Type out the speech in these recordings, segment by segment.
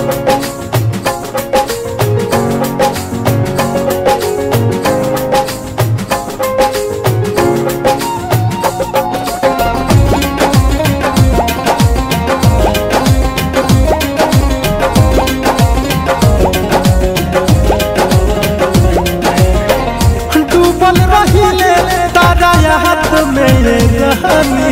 डूबल रहिले तारा हाथ में रहनी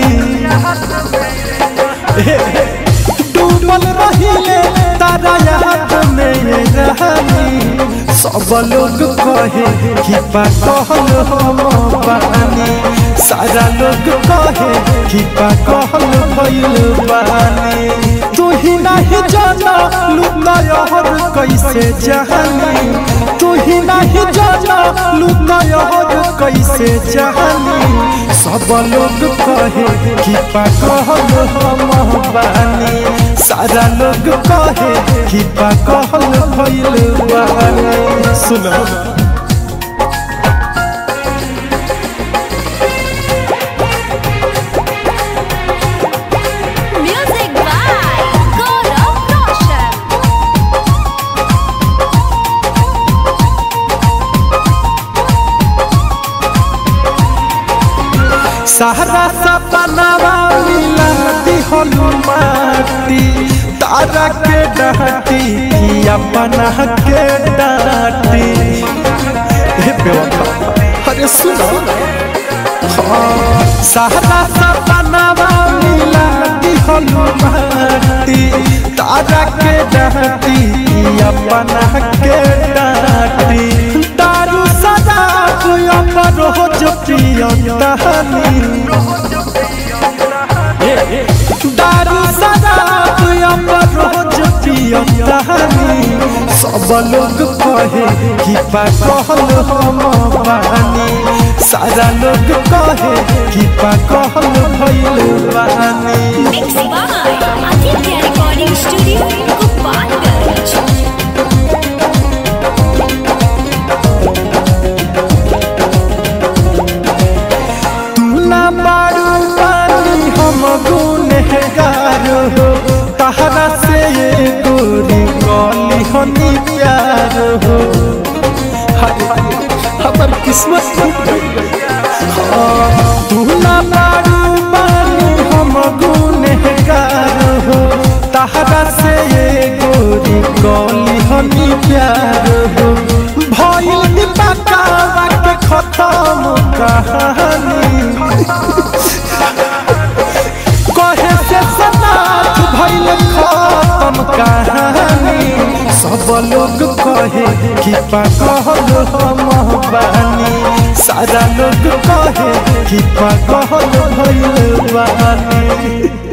डूबल रहिले तारा हाथ में रहनी सब लोग कहे कि पागल हम बानी सारा लोग कहे कि पागल भइल बानी तू ही नहीं जाना लुका यहर कैसे जहानी तू ही नहीं जाना लुका यहर कैसे जहानी सब लोग कहे कि पागल हम बानी सारा लोग कहे कि पागल भइल बानी सुनो Music by Gaurav Roshan. सहरा सपनावा मिला दिहलु माटी तारा के डाटी कि अपना के डाटी हे बेवफा अरे सुनो हाँ, सहरा सपनावा मिला दिहलु माटी तारा के डाटी कि अपना के डाटी दारू शराब अमर हो जो पियंतानी दारू शराब अमर हो जो पियंतानी सब लोग कहे कि पागल हम बानी सारा लोग कहे कि पागल भइल बानी Mixed by Aditya Recording Studio, Gopalganj. तू ना बारू पानी हम गुनहगार हो तहरा से ये गोरी कली हनी प्यार हो हाय हमर किस्मत टूट गई हाँ, तू ना बारू पानी हम गुनहगार हो तहरा से ये गोरी कली हनी प्यार हो भइल दीपकावा के खत्म कहानी कहे से सनाथ भइल खत्म कहानी सब लोग कहे कि पागल हम बानी सारा लोग कहे कि पागल भइल बानी